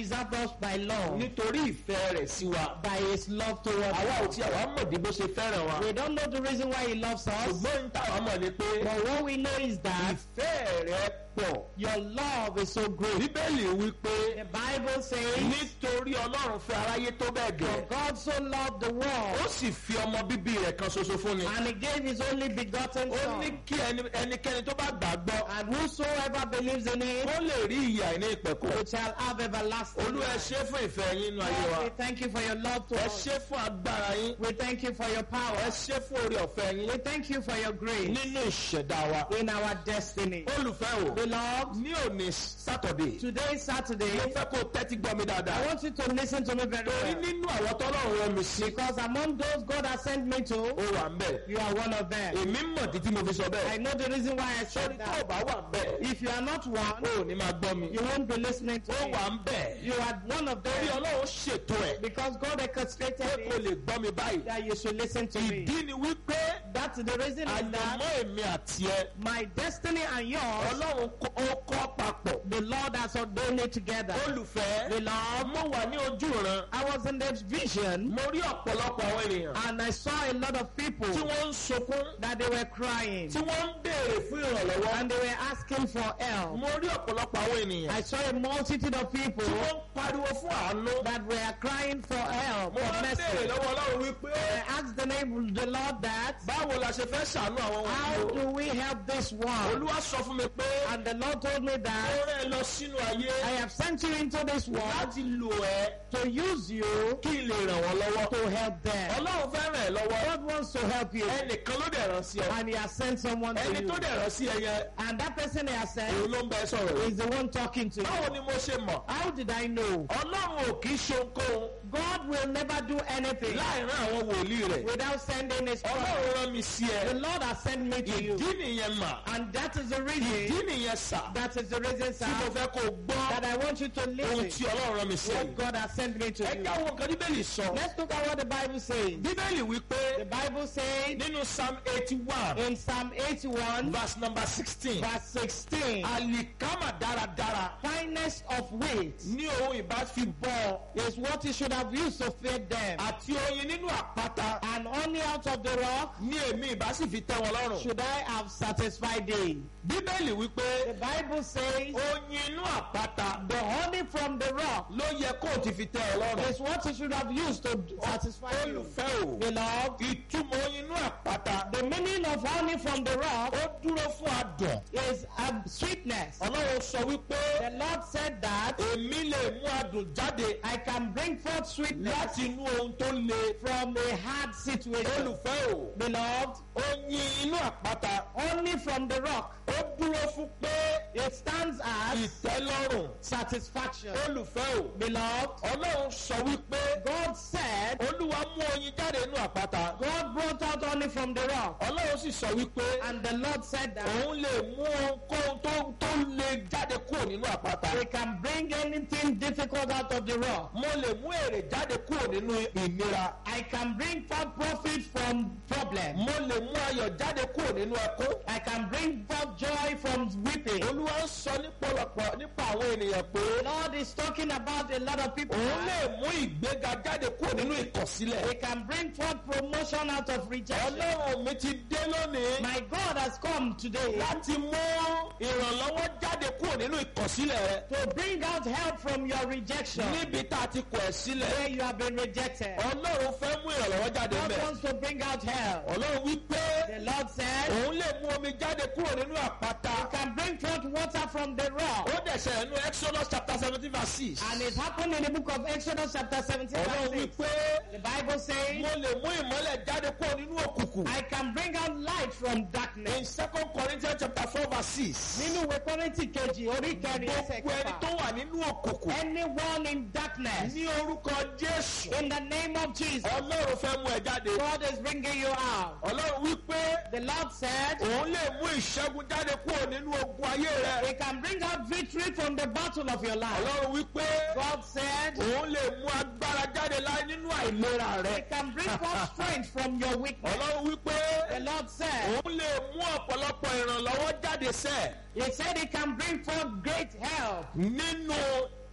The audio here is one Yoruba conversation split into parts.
preserved us by love, nítorí ìfẹ́ rẹ̀ sí wa. by his love towards àwa ò us. tí àwa mọ̀ bí bó ṣe fẹ́ràn wa. We don't know the reason why he loves us, ṣùgbọ́n ní táwa mọ̀ ni pé but what we know is that ìfẹ́ rẹ̀ pọ̀. your love is so great. bíbélì wí pé The Bible says, nítorí ọlọ́run fẹ́ aráyé tó bẹ́ẹ̀ For gẹ̀. God so loved the ó world, sì fi ọmọ bíbí rẹ̀ kan ṣoṣo fún ni. and he gave his only begotten ó ní Son, kí ẹni- ẹnikẹ́ni tó bá gbàgbọ́ and whosoever believes in him ó lè rí ìyà ní ìpẹ̀kọ̀. shall have everlasting olú ẹ life. ṣé fún ìfẹ́ yín nínú ayé wa. Lord, we thank you for your love to ẹ us. ṣé fún agbára yín. We thank you for your ẹ power. ṣé fún orí ọ̀fẹ́ yín. We thank you for your grace nínú ìṣẹ̀dá wa. in our destiny. olùfẹ́ o Beloved, ní òní sátọ̀dé today is Saturday. mo fẹ́ kó o tẹ́tí gbọ́ mi I dáadáa. want you to listen to me very torí well. nínú àwọn tọ́lọ́run rán mi sí. Because among those God has sent me ó to, wà ń bẹ̀. you are one of them. èmi mọ̀ títí mo fi sọ I bẹ́ẹ̀. know the reason why I sọ́ni said tó o that. bá wà ń bẹ̀. If you are not one, o ò ní máa gbọ́ mi. you won't be listening to ó me. wà ń bẹ̀. You are one of torí them. ọlọ́run ṣètò ẹ̀. Because God orchestrated pé kò it lè gbọ́ mi báyìí. that you should listen to me. ìdí ni wípé That's the reason is àyànmọ́ that èmi àti ẹ. my destiny and yours, ọlọ́run kó- ó kọ́ papọ̀. the Lord has ordained it together. olùfẹ́ Beloved, mo wà ní ojú ìran. I was in the vision mo rí ọ̀pọ̀lọpọ̀ àwọn ènìyàn and I saw a lot of people tí wọ́n ń sunkún that they were crying tí wọ́n ń béèrè fún ìrànlọ́wọ́. and they were asking for help. mo rí ọ̀pọ̀lọpọ̀ àwọn ènìyàn I saw a multitude of people tí wọ́n ń pariwo fún àánú. that were crying for help, mo for wá ń béèrè mercy. lọ́wọ́ ọlọ́run wípé I asked the name of the Lord that, báwo la ṣe fẹ́ ṣàánú àwọn how wọ̀nyí o. do we help this one? olúwa sọ fún mi pé And the Lord told me ó that rẹ́ ẹ lọ sínú ayé I have sent you into this world láti lò ẹ́ to use you kí n lè ràn wọ́n lọ́wọ́. to help them. ọlọ́run fẹ́ ràn ẹ́ lọ́wọ́. God wants to help you ẹnìkan ló dẹ̀ rán sí ọ. and he has sent someone to ẹni you. tó dẹ̀ rán sí ẹ yẹn And that person he has sent òun ló ń bẹ sọ̀rọ̀ yìí. is the one talking to báwo you. ni mo ṣe mọ̀. How did I know? ọlọ́run ò kì í ṣe ohunkóhun God will never do anything láì rán àwọn wòlíì rẹ̀. without sending his prophet. ọlọ́run rán mi sí The ẹ. Lord has sent me to you. ìdí nìyẹn mà. And that is the ìdí reason, nìyẹn sà. that is the reason, tí mo sir, fẹ́ kó o gbọ́ that I want you to ohun listen tí ọlọ́run rán mi sí ẹ. what God has sent me to ẹ you. já wo nǹkan bíbélì sọ. Let's look at what the Bible says. bíbélì wí pé The Bible says nínú psalm eighty one in Psalm 81, verse number sixteen verse 16, àlìkámà dáradára fineness of weight ní ohun ìbá fi bọ́ ọ is what you should have used to feed them. àti oyin nínú àpáta And honey out of the rock ní èmi ìbá sì fi tẹ́ wọn lọ́rùn. should I have satisfied thee. bíbélì wí pé The Bible says oyin inú àpáta the honey from the rock ló yẹ kó o ti fi tẹ́ ọ lọ́rùn. is what you should have used to satisfy you. olùfẹ́ o Beloved, ìtumọ̀ oyin inú àpáta the meaning of honey from the rock ó dúró fún adùn. is um, sweetness. ọlọ́run sọ wípé The Lord said that èmi lè mú adùn jáde I can bring forth sweetness láti inú ohun tó le. from a hard situation. olùfẹ́ o Beloved, oyin inú àpáta honey from the rock, ó dúró fún pé it stands as ìtẹ́lọ́rùn. satisfaction. olùfẹ́ o Beloved, ọlọ́run sọ wípé God said, olúwa mú oyin jáde inú àpáta. God brought out honey from the rock. ọlọ́run sì sọ wípé And the Lord said that òun lè mú ohunkóhun tó tó le jáde kúrò nínú àpáta. we can bring anything difficult out of the rock. mo lè mú èrè jáde kúrò nínú ìnira. I can bring forth profit from problem. mo lè mú ayọ̀ jáde kúrò nínú ẹkún. I can bring forth joy from weeping. olúwa ń sọ nípọ̀lọpọ̀ nípa àwọn ènìyàn pé Lord is talking about a lot of people. òun lè mú ìgbéga jáde kúrò nínú ìkọ̀sílẹ̀. We can bring forth promotion out of rejection. ọlọ́run mi ti dé lónìí My God has come today láti mú ìrànlọ́wọ́ jáde kúrò nínú ìkọ̀sílẹ̀ rẹ. to bring out help from your rejection níbi tá a ti kọ̀ ẹ́ sílẹ̀. where you have been rejected. ọlọ́run fẹ́ mú ìrànlọ́wọ́ jáde God mẹ́. wants to bring out help. ọlọ́run wí pé The Lord said, òun lè mú omi jáde kúrò nínú àpáta. You can bring forth water from the rock. ó dẹ̀ ṣẹlẹ̀ nínú exodus chapter seventeen verse six. And it happened in the book of Exodus chapter 17 ọlọ́run verse wí 6. pé The Bible says, mo lè mú ìmọ́lẹ̀ jáde kúrò nínú òkùnkùn. I can bring out light from in darkness. second corinthians chapter four verse six. Nínú ìwé Kọ́ríńtì kejì orí kẹrin ẹsẹ̀ gbogbo ẹni tó kẹfà. wà nínú òkùnkùn. Anyone in darkness, ní orúkọ jésù. in the name of Jesus, ọlọ́run fẹ́ mú ẹ jáde. God is bringing you out. ọlọ́run wí pé The Lord said, òun lè mú ìṣẹ́gun jáde kúrò nínú ogun ayé He rẹ. can bring out victory from the battle of your life. ọlọ́run wí pé God said, òun lè mú agbára jáde láì nínú àìlera He rẹ. can bring forth strength from your weakness. ọlọ́run wí pé The Lord said, òun lè mú ọ̀pọ̀lọpọ̀ ìrànlọ́wọ́ jáde sẹ́ He said He can bring forth great help nínú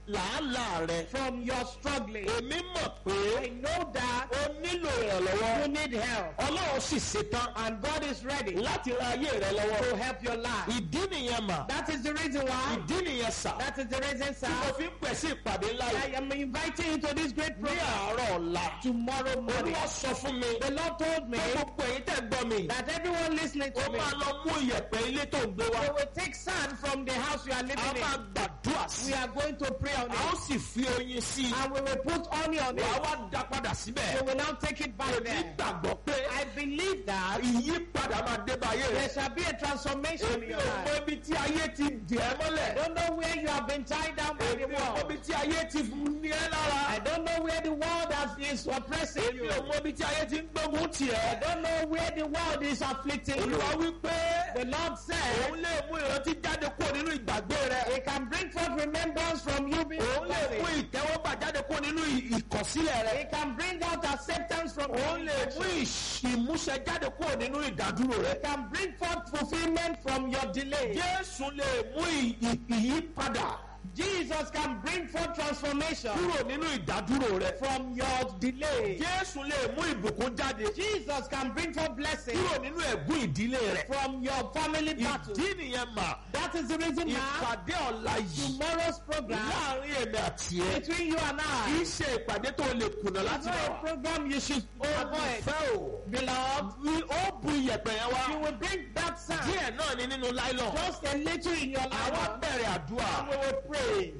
làálàá rẹ. from your struggling. èmi mọ̀ pé I know that o nílò ìrànlọ́wọ́. you need help. ọlọ́run sì ṣetán And God is ready láti ran ayé rẹ lọ́wọ́. to help your life. ìdí nìyẹn mà. That is the reason why. ìdí nìyẹn sà. That is the reason, tí mo sir. fi ń pẹ̀ sí ìpàdé ńlá I yìí. am inviting you to this great ní program àárọ̀ ọ̀la. tomorrow morning. olúwa sọ fún mi. The Lord told me pé gbogbo ẹ̀yin tẹ̀ ń gbọ́ mi. that everyone listening ó to me, máa lọ mú ìyẹ̀pẹ̀ ilé tó ń gbé wá. we will take sand from the house you are a living máa in. gbàdúrà sí We i. are going to pray on a ó it. sì fi oyin sí i. And we will put honey on wàá it. wá dá padà We síbẹ̀. will now take it back èmi there. gbàgbọ́ pé I believe that ìyípadà máa dé bá ayé there rẹ̀. shall be a transformation in èmi your ò mọ life. ibi tí ayé ti dì ẹ́ I mọ́lẹ̀. don't know where you have been tied down by the èmi ò mọ world. ibi tí ayé ti ní ẹ́ lára. I don't know where the world has, is oppressing èmi you. ò mọ ibi tí ayé ti ń gbógun tì I ẹ́. don't know where the world is afflicting you. olúwa wí pé The Lord said òun lè mú ìrántí jáde kúrò nínú ìgbàgbé rẹ̀. He can bring forth remembrance from you being òun lè mú forgotten. ìtẹ́wọ́gbà jáde kúrò nínú ì- ìkọ̀sílẹ̀ rẹ̀. He can bring out acceptance from òun lè mú you. ìṣ- ìmúṣẹ jáde kúrò nínú ìdádúró He rẹ̀. can bring forth fulfillment from your delay. jésù lè mú ì- ì- ìyípadà Jesus can bring forth transformation kúrò nínú ìdádúró rẹ̀. from your delay. jésù lè mú ìbùkún jáde Jesus can bring forth blessing kúrò nínú ẹ̀gún ìdílé rẹ̀. from your family battle. ìdí nìyẹn mà That is the reason now ìpàdé ọ̀la yìí tomorrow's program láàrin èmi àti ẹ between you and kì I í ṣe ìpàdé tó lè kùnà is láti not a bá wa. program you should avoid. fẹ́ o Beloved, Wí- ó bu iyẹ̀pẹ̀ yẹn wá you will bring that sound díẹ̀ náà ni nínú láìlọ́n. just a little in your àwa life. bẹ̀rẹ̀ àdúrà. We will pray.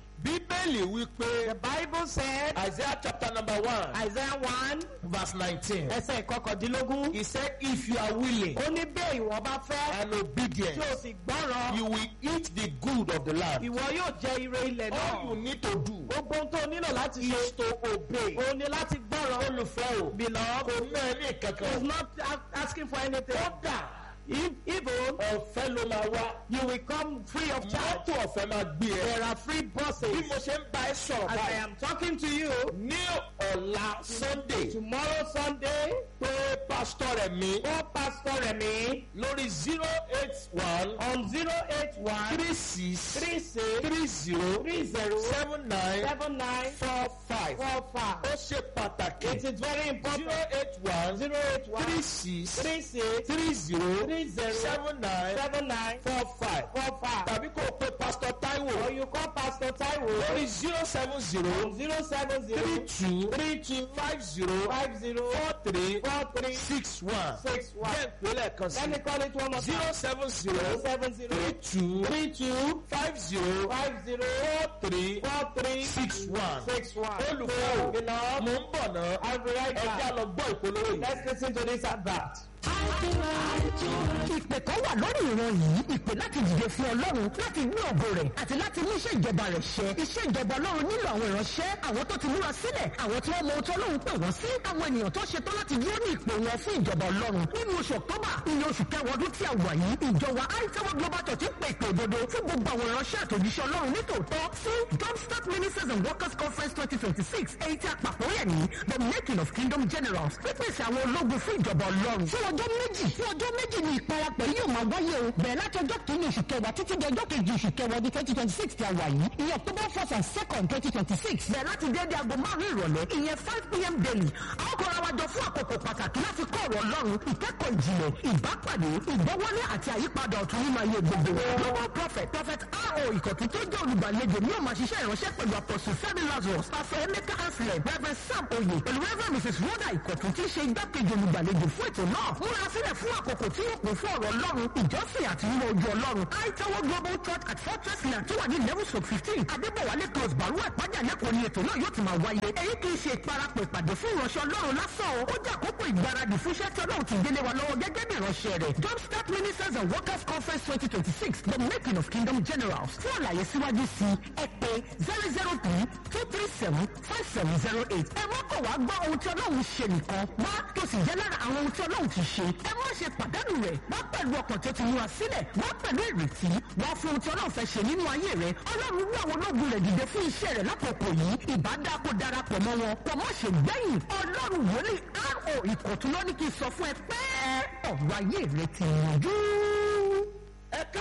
bíbélì wí pé The Bible said, isaiah chapter number one Isaiah 1, verse nineteen ẹsẹ̀ ìkọkàndínlógún. he said if you are willing Ó ní bẹ́ẹ̀ ìwọ bá fẹ́ and tí obedient o sì gbọ́ràn, you will eat the good of the land. ìwọ yóò jẹ ire ilẹ̀ all you náà. need to do Gbogbo ohun tó o nílò láti is ṣe, to obey. o ní láti gbọ́ràn. olùfẹ́ o Beloved, kò ná ẹ ní he is kankan. not a- asking for anything. kódà If, even ọ̀fẹ́ ló máa wá. you will come free of charge. mọ́tò ọ̀fẹ́ máa gbé ẹ. There are free bí buses. mo ṣe ń bá ẹ sọ̀rọ̀ As I báyìí am talking to you, ní ọ̀la sunday tomorrow Sunday, pé pásítọ̀ rẹ̀ mi oh Pastor Remi, lórí zero eight one on 081 three six 36 three zero 30 seven nine 79 four five. 45. ó ṣe pàtàkì It is very zero important. eight one 081 three six 36 three zero 30 seven nine 79 four five 45. tàbí kó o pe pásítọ̀ Or Táíwò you call Pastor Taiwo lórí zero seven zero on 070 three two 32 five zero 50 four three 43 six one. 61. jẹ́ ìpínlẹ̀ kan sí Let me call it one more zero time. seven zero 070 three two 32 five zero 50 three 43 six one. 61. olùkọ́ o Beloved, mo ń bọ̀ náà I'll be right ẹjẹ́ back. lọ gbọ́ ìpolówó yìí. Let's listen to this advert. ìpè kan wà lórí ìran yìí ìpè láti dìde fún ọlọ́run láti gbé ògo rẹ̀ àti láti mú iṣẹ́ ìjọba rẹ̀ ṣẹ iṣẹ́ ìjọba ọlọ́run nílò àwọn ìránṣẹ́ àwọn tó ti múra sílẹ̀ àwọn tí wọ́n mọ ohun tí ọlọ́run pè wọ́n sí àwọn ènìyàn tó ṣetán láti dúró ní ìpè wọn fún ìjọba ọlọ́run nínú oṣù ọ̀tọ́bà ìyẹn oṣù kẹwàá ọdún tí a wà yìí ìjọba àìtẹ́wọ́ global church ń pè ìpè òdodo fún gbogbo àwọn ìránṣẹ́ àtòjíṣẹ́ ọlọ́run nítòótọ́ sí jumpstart ministers and workers conference twenty twenty six èyí tí a pàpọ̀ yẹ̀ ní the making of kingdom generals pípèsè àwọn ológun fún ìjọba ọlọ́run fún ọjọ́ méjì fún ọjọ́ méjì ni ìparapọ̀ yìí yóò máa wáyé o bẹ̀rẹ̀ láti ọjọ́ kìíní oṣù kẹwàá títí di ọjọ́ kejì oṣù kẹwàá ọdún twenty twenty six tí a wà yìí ìyẹn october first and second twenty twenty six bẹ̀rẹ̀ láti déédé aago márùn-ún ìrọ̀lẹ́ ìyẹn five pm daily àwọn kan ra wa jọ fún àkókò pàtàkì láti kọ́ ọ̀rọ̀ ọlọ́run ìkẹ́kọ̀ọ́ ìjìnlẹ̀ ìbápàdé ìgbọ́wọ́lé àti àyípadà ọ̀tun nínú ayé gbogbo global prophet prophet ro ìkọ̀tún tó jẹ́ olùgbàlejò ni yóò máa ṣiṣẹ́ ìránṣẹ́ pẹ̀lú apostle fẹ́mi lazarus pastor emeka anselm reverend sam oye pẹ̀lú reverend mrs rhoda ìkọ̀tún tí í ṣe igbákejì olùgbàlejò fún ètò náà múra sílẹ̀ fún àkókò tí yóò kún fún ọ̀rọ̀ ọlọ́run ìjọsìn àti nínú ojú ọlọ́run aitawo global church at fortress land tó wà ní level sub fifteen adébọ̀wálé close baru ẹ̀pájà lẹ́kọ̀ọ́ ni ètò náà yóò ti máa wáyé èyí kì í ṣe ìparapọ̀ ìpàdé fún ìránṣẹ́ ọlọ́run lásán o ó jẹ́ àkókò ìgbáradì fún iṣẹ́ tí ọlọ́run ti gbélé wa lọ́wọ́ gẹ́gẹ́ bí ìránṣẹ́ rẹ̀ jumpstart ministers and workers conference twenty twenty six the making of kingdom generals fún àlàyé síwájú sí ẹ pé zero zero three two three seven five seven zero eight ẹ má kọ̀ wá gbọ́ ohun tí ọlọ́run ṣe nìkan wá tó sì jẹ́ lára àwọn ohun tí ọlọ́run ti ṣe ẹ má ṣe pàdánù rẹ̀ wá pẹ̀lú ọkàn tó ti múra sílẹ̀ wá pẹ̀lú ìrètí wá fún ohun tí ọlọ́run fẹ́ ṣe nínú ayé rẹ̀ ọlọ́run wú àwọn ológun rẹ̀ dìde fún iṣẹ́ rẹ̀ lákòókò yìí ìbádá kó darapọ̀ mọ́ wọn pọ̀ mọ́ ṣe gbẹ̀yìn ọlọ́run wòlíì ro ìkọ̀tún ló ní kí n sọ fún ẹ pé ọ̀rọ̀ ayé rẹ̀ ti yanjú. ẹ káàbọ̀ padà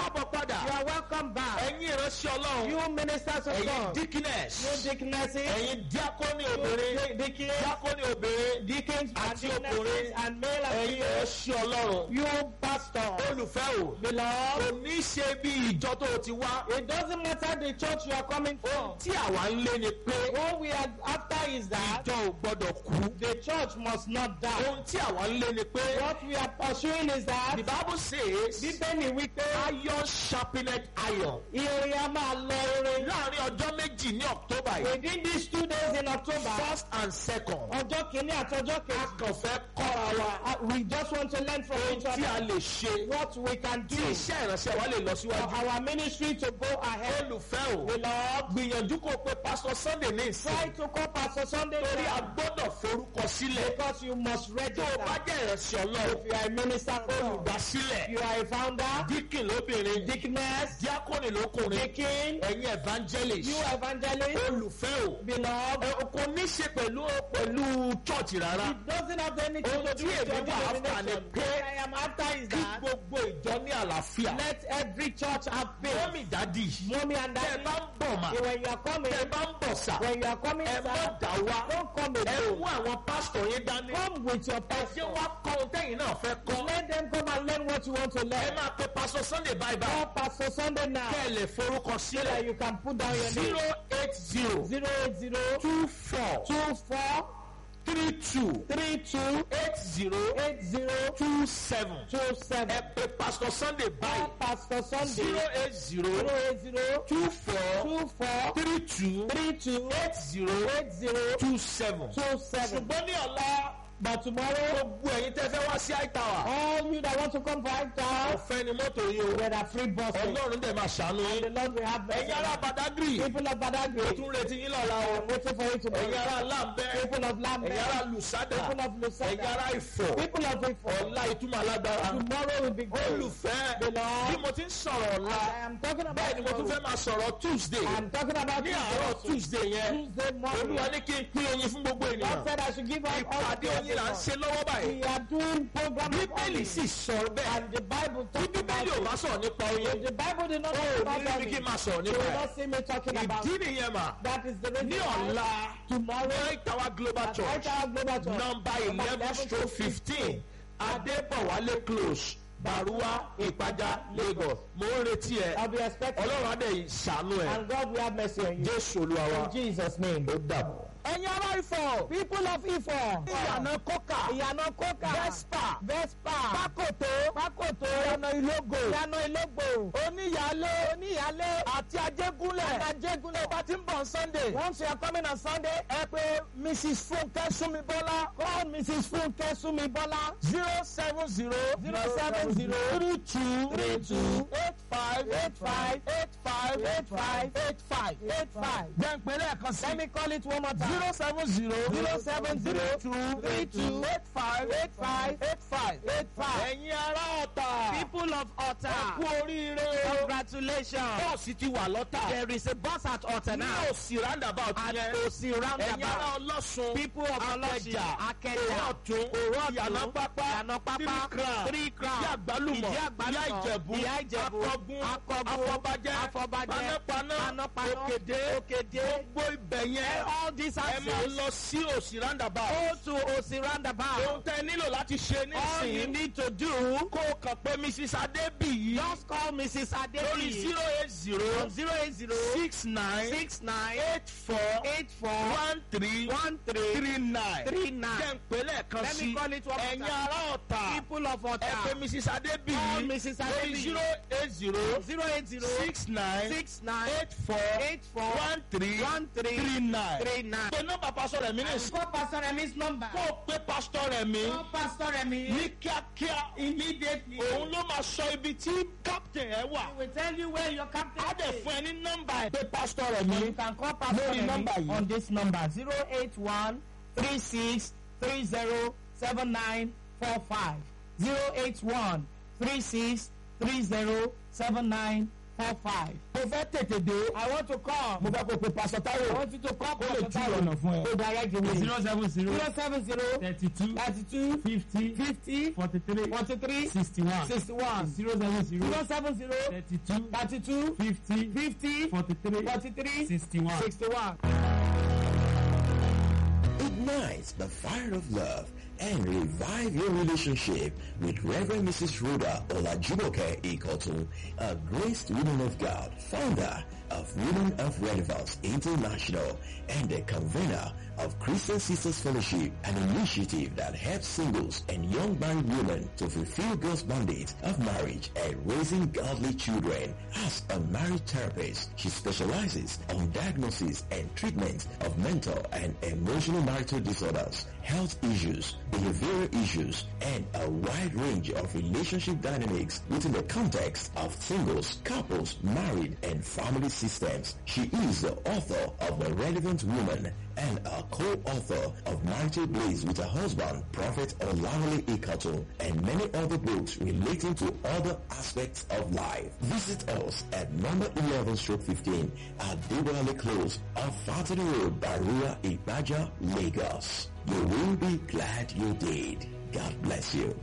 padà You are welcome back. ẹ̀yin ìránṣẹ́ ọlọ́run You ministers of ẹ̀yin God. deaconess You deaconesses. ẹ̀yin diakoni You obìnrin deacons. diakoni obìnrin Deacons and àti deaconesses ọkùnrin and male and ẹ̀yin female. ìránṣẹ́ ọlọ́run You pastor. olùfẹ́ o Beloved. kò ní ṣe bí ìjọ tó o ti wá It doesn't matter the church you are coming from. tí àwa ń lé ni pé All we are after is that ìjọ ò gbọ́dọ̀ kú the church must not die. ohun tí àwa ń lé ni pé What we are pursuing is that the bible says bíbélì wípé iron sharpened iron ìrìn a máa lọ orin. láàrin ọjọ́ méjì ní october yìí Within these two days in October, first and second ọjọ́ kìíní àti ọjọ́ a kejì, kàn fẹ́ kọ́ra wa uh, we just want to learn from each tí a other lè ṣe what we can do tí iṣẹ́ ìránṣẹ́ wa lè lọ for síwájú. our ministry to go ahead. olùfẹ́ o Beloved, gbìyànjú kó pe pastor sunday ní ìsìn try to call Pastor Sunday torí a down gbọ́dọ̀ forúkọ sílẹ̀ because you must tó o bá register. jẹ́ ìránṣẹ́ ọlọ́run If you are a minister of God, olùdásílẹ̀ you are a founder, díkìn lóbìnrin deaconess, díákònì lókùnrin deacon, ẹ̀yin evangelist you evangelist, olùfẹ́ o beloved. ẹ, kò ní ṣe pẹ̀lú pẹ̀lú chọ́ọ̀chì rárá It doesn't have anything Ohun to do tí with èmi your wà after ni denomination. pé What I am after is kí that gbogbo ìjọ ní àlàáfíà let every church have peace. mọ́mì dádì Mommy and tẹ́ ẹ daddy, bá ń bọ̀ mà when you are coming, tẹ́ ẹ bá ń bọ̀ sà when you are coming, ẹ má sir, dá wá don't come ẹ alone. mú àwọn pásítọ̀ yín dání Come with your ẹ jẹ́ pastor. wá kọ́ ohun tẹ́yìn náà fẹ́ kọ́ Let them come and learn what you want to ẹ learn. máa pe pásítọ̀ sunday báyìí báyìí Call Pastor Sunday now kẹ́ ẹ lè forúkọ so that sílẹ̀ you can put down your zero name. eight zero Zero eight zero two four two four three two three two eight zero eight zero two seven two ẹ seven. pe pásítọ̀ sunday Call báyìí Pastor Sunday zero eight zero zero eight zero two four two four three two three two eight zero eight zero two seven. two seven. ṣùgbọ́n ní ọ̀la But tomorrow, gbogbo ẹ̀yin tẹ́ fẹ́ wá sí àìtàwà all you that want to come for High ọ̀fẹ́ ni mọ́tò yìí o there are free buses. ọlọ́run dẹ̀ máa ṣàánú And the yín Lord will have ẹ̀yin ará mercy. badagry People of ó Badagry, tún retí yín lọ́la o I'm waiting for you ẹ̀yin tomorrow. ará lambẹ́ People of ẹ̀yin Lambeth, ará lusada people of ẹ̀yin Lusada, ará ifọ̀ people of Ifo. ọ̀la ìtumọ̀ alágbára Tomorrow will be good. olùfẹ́ Beloved, bí mo ti ń sọ̀rọ̀ ọ̀la I am talking about bẹ́ẹ̀ ni mo tún fẹ́ tomorrow. máa sọ̀rọ̀ tuesday I'm talking about ní àárọ̀ Tuesday. tuesday yẹn Tuesday morning. olúwa ní kí n pín oyin fún gbogbo ènìyàn God said I should give out all ìpàdé to oyin là ń everyone. ṣe lọ́wọ́ báyìí We are doing program of bíbélì honey. sì sọ bẹ́ẹ̀ And the Bible bí talks about bíbélì ò bá it. sọ̀rọ̀ nípa oyin If the Bible did not talk ó about ní rí kí n honey, máa sọ̀rọ̀ you nípa will ẹ̀ not see me talking about ìdí it. nìyẹn mà That is the reason ní why ọ̀la tomorrow White Tower Global at Church White House Global Church, nọmba eleven stroke fifteen Adébọ̀wálé close Barua Ìpàjà Lagos mo ń retí ẹ I'll be expecting Ọlọ́run á dẹ̀ ṣàánú ẹ and God will have mercy on you. Jésù Olúwa wa In Jesus' name. ó dàbọ̀. ẹ̀yin ará Ifọ̀ People of Ifọ̀. ìyànà kókà Ìyànà Kókà. Vespa Vespa. pákòtó Pákòtó. ìyànà ìlógò Ìyànà Ìlógbò. oníyàlé Oníyàlé. àti ajégúnlẹ̀ Ajégúnlẹ̀. bá ti ń bọ̀ Sunday Once you are coming on Sunday, ẹ pé Mrs Funke Súnmibọ́lá call Mrs. Funke Sumibola. zero seven zero Zero seven zero three two three two eight five eight five eight five eight five eight five eight five. jẹ́ ń pè lẹ́ẹ̀kan sí Let me call it one more time. zero seven zero Zero seven zero two three two eight five eight five eight five eight five. Ẹ̀yin ará Ọ̀tà People of ẹ Otta, kú oríire o congratulations. bọ́ọ̀sì ti wà lọ́tà There is a bus at Otta ní now. òsì roundabout At yẹn Osi ẹ̀yin ará roundabout. Ọlọ́sùn People of Olosin, Akẹjà Akẹjà, Òwò ọ̀tún Òwò ọ̀tún, Ìyànà pápá Ìyànà pápá, Three Crown Three Crown, Ìdí àgbálùmọ̀ Ìdí àgbálùmọ̀, Ìyá Ìjẹ̀bú Ìyá Ìjẹ̀bú, Akọgun Akọgun, Afọbajẹ́ Afọbajẹ́, Panápaná Panápaná, Òkèdè Òkèdè. gbogbo ibẹ̀ yẹn All these ẹ máa access lọ sí òsì roundabout go to Osi ohun roundabout. tẹ nílò láti ṣe All you nísìnyí need to do, kó o kàn pé Mrs Adébíyí just call Mrs. lórí Adebi zero eight zero on zero eight zero six nine six nine eight four eight four one three one three three nine three jẹ́ nine. ń pè lẹ́ẹ̀kan Let sí me call it one more ẹ̀yin time. ará ọ̀tà People of ẹ pé Otta, Mrs call Adébíyí Mrs. lórí Adebi zero eight zero zero eight zero six nine six nine eight four eight four one three one three three nine. three nine. pé nọ́mbà pásítọ̀ rẹ̀ mí ní ìsìn Call Pastor Remi's number. kó o pé pásítọ̀ rẹ̀ mí Call Pastor Remi ní kíákíá immediately. òun ló máa sọ ibi tí captain ẹ wà. He will tell you where your captain á dẹ̀ is. fún ẹ ní nọ́mbà ẹ̀ pé pásítọ̀ rẹ̀ Or mí you can call Pastor lórí Remi nọ́mbà yìí. on this number zero eight one three six three zero seven nine four five zero eight one three six three zero seven nine four five. mo fẹ́ tètè dé I want to come. mo fẹ́ kó pe pásọ I táyọ̀ want you to come. kó lè Pastor tú Taiwo. ọ̀nà fún ẹ. To direct the way. zero seven zero zero seven zero thirty two thirty two fifty fifty forty three forty three sixty one sixty one zero seven zero zero seven zero thirty two thirty two fifty fifty forty three forty three sixty one. sixty one. Ignite the fire of love and revive your relationship with Reverend Mrs. Rhoda Olajumoke Ikotu, a graced woman of God, founder of Women of Relevance International and the convener of Christian Sisters Fellowship, an initiative that helps singles and young married women to fulfill God's mandate of marriage and raising godly children. As a marriage therapist, she specializes on diagnosis and treatment of mental and emotional marital disorders, health issues, behavioral issues, and a wide range of relationship dynamics within the context of singles, couples, married, and family systems. She is the author of The Relevant Woman and a co-author of Marital Blaze with her husband, Prophet Olawale Ikato, and many other books relating to other aspects of life. Visit us at number 11 stroke 15 at Dewale Close off Fatty Road, Barua, Ibaja, Lagos. You will be glad you did. God bless you.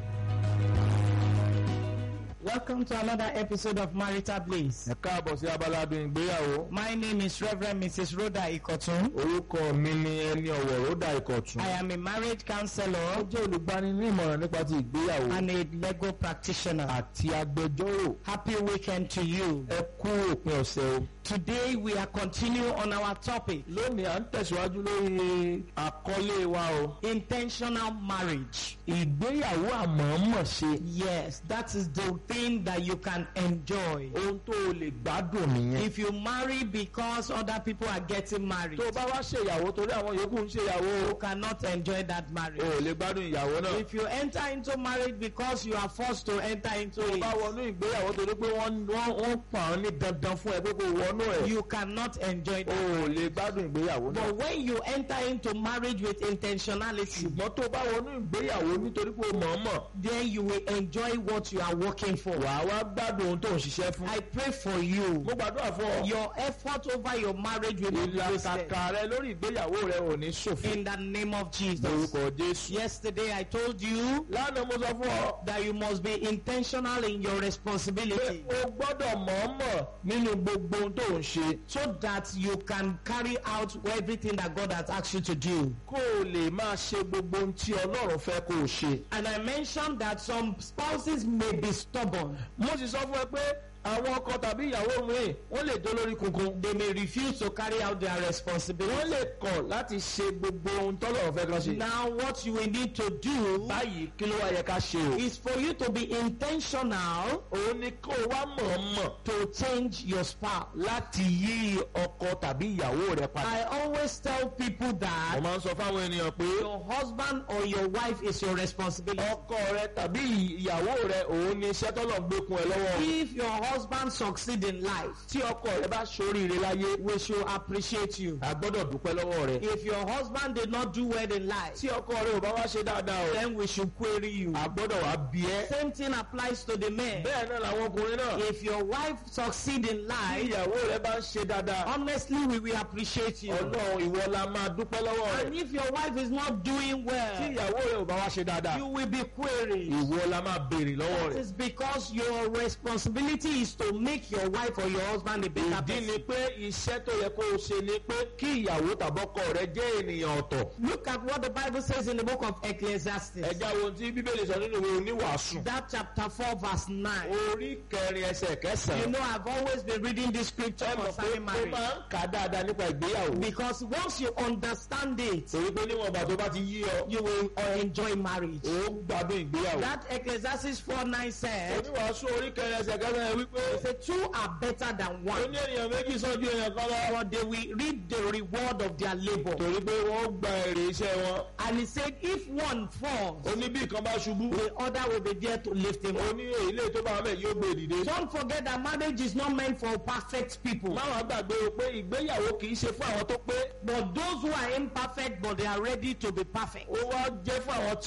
Welcome to another episode of Marital Bliss. ẹ káàbọ̀ sí abala adùn ìgbéyàwó My name is Reverend Mrs. Rhoda Ikotun. orúkọ mi ni ẹni ọ̀wọ̀ ròdà ìkọ̀tún. I am a marriage ó counselor jẹ́ olùgbani ní ìmọ̀ràn nípa ti ìgbéyàwó and a legal practitioner. àti agbẹjọ́rò Happy weekend to you. ẹ kú òpin ọ̀sẹ̀ o. Today we are continuing on our topic, lónìí à ń tẹ̀síwájú lórí àkọlé wa o. intentional marriage. ìgbéyàwó àmọ̀ọ́mọ̀ ṣe Yes, that is the thing that you can enjoy. ohun tó o lè gbádùn nìyẹn. If you marry because other people are getting married, tó o bá wá ṣèyàwó torí àwọn yòókù ń ṣèyàwó you cannot enjoy that o marriage. ò lè gbádùn ìyàwó náà. If you enter into marriage because you are forced to enter into tó o bá it, wọnú ìgbéyàwó torí pé wọ́n wọ́n wọ́n pa ọ́ ní dandan fún ẹ pé kó o wọnú ẹ̀. you cannot enjoy o that. ò lè gbádùn ìgbéyàwó náà. But when you enter into marriage with intentionality, ṣùgbọ́n tó o bá wọnú ìgbéyàwó nítorí pé o mọ̀ọ́mọ̀ then you will enjoy what you are working for. wàá wá gbádùn ohun tó ń ṣiṣẹ́ fún. I pray for you. mo gbàdúrà fún ọ. Your effort over your marriage will be wasted. ìlàkàkà rẹ lórí ìgbéyàwó rẹ ò ní ṣòfò. In the name of Jesus. lórúkọ jésù. Yesterday I told you lánàá mo sọ fún ọ. that you must be intentional in your pé responsibility o gbọ́dọ̀ mọ̀ọ́mọ̀ nínú gbogbo ohun tó ń ṣe. so that you can carry out everything that God has asked you to do. kó o lè máa ṣe gbogbo ohun tí ọlọ́run fẹ́ kó o ṣe. And I mentioned that some spouses may be stubborn. mo sì sọ fún ẹ pé àwọn ọkọ tàbí ìyàwó mi wọ́n lè dó lórí kunkun. They may refuse to carry out their wọ́n responsibility. lè kọ̀ láti ṣe gbogbo ohun tọ́lọ́run fẹ́ kán ṣe. Now what you will need to do báyìí kí ló wá yẹ ká ṣe o. is for you to be intentional òun ni kó o wá mọ̀ọ́mọ̀ to change your spouse. láti yí ọkọ tàbí ìyàwó rẹ padà. I always tell people mo that máa ń sọ fáwọn ènìyàn pé your husband or your wife is your responsibility. ọkọ rẹ tàbí ìyàwó rẹ òun ni iṣẹ́ tọ́lọ̀ ń gbé kun ẹ lọ́wọ́. If your husband succeed in life, tí ọkọ rẹ bá ṣoríire láyé we should appreciate you. a gbọ́dọ̀ dúpẹ́ lọ́wọ́ rẹ. If your husband did not do well in life, tí ọkọ rẹ ò bá wá ṣe dáadáa o then we should query you. a gbọ́dọ̀ wá bí ẹ́. Same thing applies to the men. bẹ́ẹ̀ náà làwọn ọkùnrin náà. If your wife succeed in tí life, ìyàwó rẹ bá ń ṣe dáadáa. honestly, we will appreciate you. ọlọ́run ìwọ la máa dúpẹ́ lọ́wọ́ And rẹ. if your wife is not doing tí well, ìyàwó rẹ ò bá wá ṣe dáadáa. you will be queried. ìwọ la máa béèrè lọ́wọ́ rẹ. It's because your responsibility is to make your wife or your husband a better ìdí ni person. pé iṣẹ́ tó yẹ kó o ṣe ni pé kí ìyàwó tàbọ́kọ rẹ jẹ́ ènìyàn ọ̀tọ̀. Look at what the Bible says in the book of Ecclesiastes, ẹja wo tí bíbélì sọ nínú ìwé oníwàásù. that chapter 4, verse 9. orí kẹrin ẹsẹ̀ You kẹsàn-án. know, I've always been reading this scripture ẹ mọ̀ pé concerning ó marriage. máa ń kà á dáadáa nípa ìgbéyàwó. Because once you understand it, torí pé níwọ̀n ìgbà tó bá ti yí ọ. you will uh, enjoy marriage. ó ń gbádùn ìgbéyàwó. That Ecclesiastes 4 9 said, oníwàásù orí kẹrin ẹsẹ̀ kẹsàn-án yẹn wípé. the two are better than ó one, ní ènìyàn méjì sọ́jú èèyàn kan lọ. but they will reap the reward of their labor. torí pé wọ́n gba èrè iṣẹ́ wọn. And he said, if one falls, ó ní bí ìkan bá ṣubú. the other will be there to lift him ó up. ní èyí tó bá wà mẹ́ yóò gbé dìde. Don't forget that marriage is not meant for perfect people. má wàá gbàgbé o pé ìgbéyàwó kì í ṣe fún àwọn tó pé. But those who are imperfect, but they are ready to be perfect. ó wá jẹ́ fún àwọn